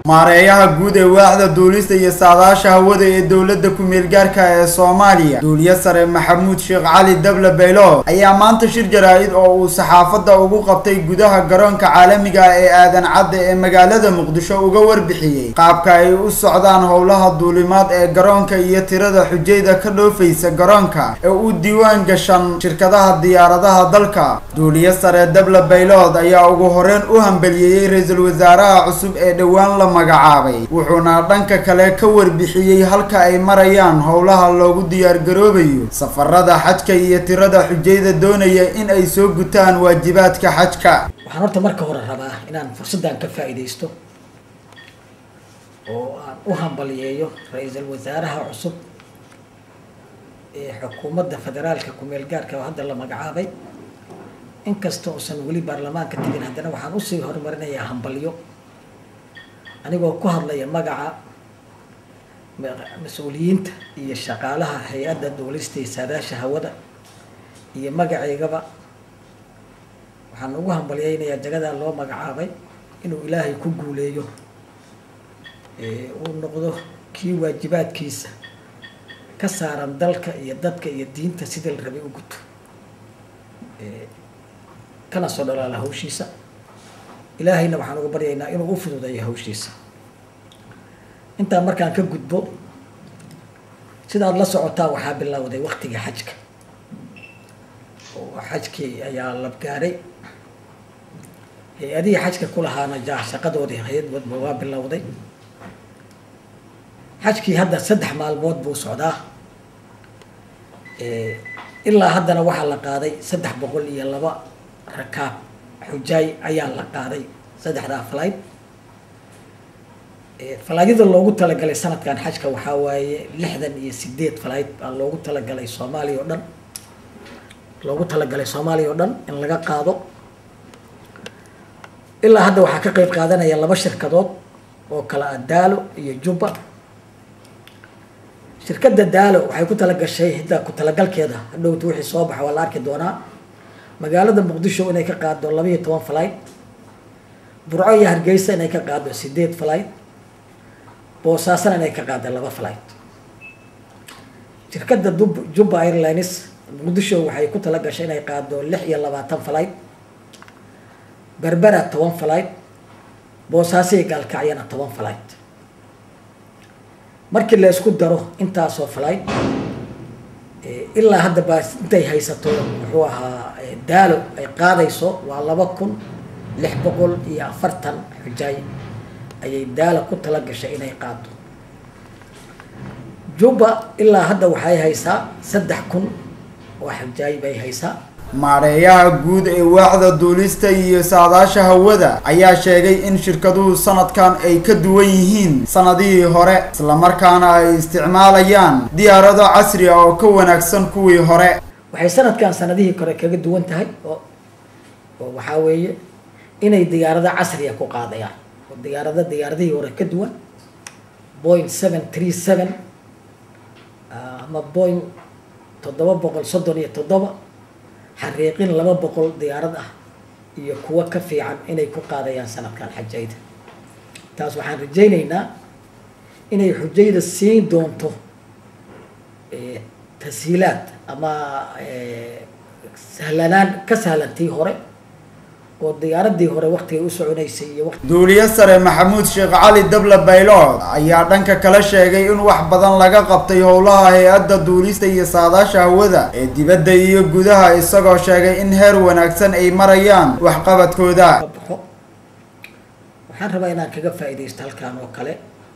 maareeyaha guud ee waaxda duulista iyo saadaasha hawada ee dowladda ku-meel gaarka ee soomaaliya duuliye sare maxamuud sheekh cali dable baylo ayaa maanta shir jaraa-id oo uu saxaafadda ugu qabtay gudaha garoonka caalamiga ah ee aadan cadde ee magaalada muqdisho uga warbixiyey qaabka ay u socdaan howlaha duulimaad ee garoonka iyo tirada xujayda ka dhoofaysa garoonka ee u diiwaan gashan shirkadaha diyaaradaha dalka duuliye sare dable baylood ayaa ugu horeyn u hambaliyeeyey ra-iisul wasaaraha cusub ee dhowaan la magacaabay wuxuuna dhanka kale ka warbixiyey halka ay marayaan howlaha loogu diyaargaroobayo safarada xajka iyo tirada xujayda doonaya in ay soo gutaan waajibaadka xajka waxaan horta marka hore rabaa inaan fursaddan ka faa'iidaysto oo aan u hambaliyeeyo ra-iisul wasaaraha cusub ee xukuumadda federaalka ku-meel gaarka oo hadda la magacaabay inkasta uusan weli baarlamaanka tegin haddana waxaan usii horumarinayaa hambalyo anigoo ku hadlaya magaca mas-uuliyiinta iyo shaqaalaha hay-adda duulista iyo saadaasha hawada iyo magaceygaba waxaan ugu hambalyeynayaa jagadaa loo magacaabay inuu ilaahay ku guuleeyo uu noqdo kii waajibaadkiisa ka saaran dalka iyo dadka iyo diinta sidii la rabay u guto kana soo dhalaala hawshiisa ilaahayna waxaan uga baryaynaa inuu u fududeeyo hawshiisa intaa markaan ka gudbo sidaad la socotaa waxaa bilowday waktiga xajka oo xajkii ayaa labgaaray hay-adihii xajka ku lahaana ja shaqadoodii hay-ad wadba waa bilowday xajkii hadda saddex maalmood buu socdaa ilaa haddana waxaa la qaaday saddex boqol iyo laba rakaab xujaay ayaa la qaaday saddexdaa falayd falaadyada loogu talagalay sanadkan xajka waxaa waaye lixdan iyo sideed falayd baa loogu talagalay soomaaliya oo dhan loogu talagalay soomaaliya oo dhan in laga qaado ilaa hadda waxaa ka qeyb qaadanaya laba shirkadood oo kale ah daalo iyo jubba shirkadda daalo waxay ku talagashay hidda ku talagalkeeda hadhowta wixii soo baxa waa la arki doonaa magaalada muqdisho inay ka qaado labaiyo toban falayd burco iyo hargeysa inay ka qaado sideed falayd boosaasana inay ka qaado laba falayd shirkadda dub jubba airlines muqdisho waxay ku talagashay inay qaado lix iyo labaatan falayd berbera toban falayd boosaasiyo gaalkacyana toban falayd markii la isku daro intaasoo falayd ilaa hadda baa intay haysato muxuu ahaa daalo ay qaadayso waa laba kun lix boqol iyo afartan xujaay ayay daalo ku tala gashay inay qaado jubba ilaa hadda waxay haysaa saddex kun oo xujaay bay haysaa maareeyaha guud ee waaxda duulista iyo saadaasha hawada ayaa sheegay in shirkaduhu sanadkan ay ka duwan yihiin sanadihii hore islamarkaana ay isticmaalayaan diyaarado casri ah oo ka wanaagsan kuwii hore waxay sanadkan sanadihii hore kaga duwan tahay oo oo waxaa weeye inay diyaarado casriya ku qaadayaan oo diyaarado diyaaradihii hore ka duwan point seven three seven ama point toddoba boqol soddon iyo toddoba xariiqin laba boqol diyaarad ah iyo kuwo ka fiican inay ku qaadayaan sanadkan xajayda taas waxaan rajaynaynaa inay xujayda siin doonto tashiilaad ama sahlanaan ka sahlantii hore oo diyaaradii hore waktigay u soconaysay iyo duuliye sare maxamuud sheekh cali dable baylood ayaa dhanka kale sheegay in wax badan laga qabtay howlaha hay-adda duulista iyo saadaasha hawada ee dibadda iyo gudaha isagoo sheegay in heer wanaagsan ay marayaan waxqabadkooda baxo waxaan rabaa inaan kaga faa'iidaysto halkan oo kale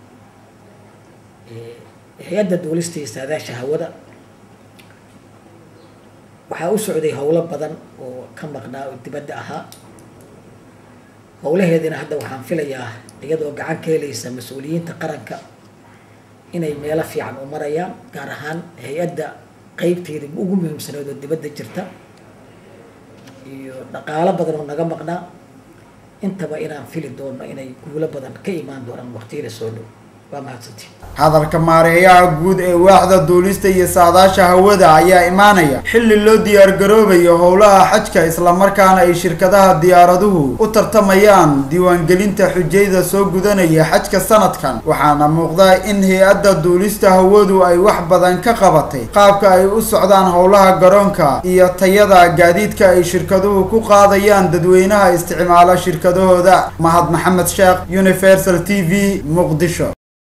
hay-adda duulista iyo saadaasha hawada waxaa u socday howlo badan oo ka maqnaa oo dibadda ahaa howlaheedina hadda waxaan filayaa iyadoo gacan ka helaysa mas-uuliyiinta qaranka inay meelo fiican u marayaan gaar ahaan hay-adda qeybteeda ugu muhiimsaneed oo dibadda jirta iyo dhaqaalo badan oo naga maqnaa intaba inaan fili doono inay guulo badan ka imaan doonaan waqtiyada soo dhow waa mahadsantiin hadalka maareeyaha guud ee waaxda duulista iyo saadaasha hawada ayaa imaanaya xilli loo diyaargaroobayo howlaha xajka islamarkaana ay shirkadaha diyaaraduhu u tartamayaan diiwaangelinta xujayda soo gudanaya xajka sanadkan waxaana muuqda in hay-adda duulista hawadu ay wax badan ka qabatay qaabka ay u socdaan howlaha garoonka iyo tayada gaadiidka ay shirkaduhu ku qaadayaan dadweynaha isticmaala shirkadahooda mahad maxamed sheekh universal t v muqdisho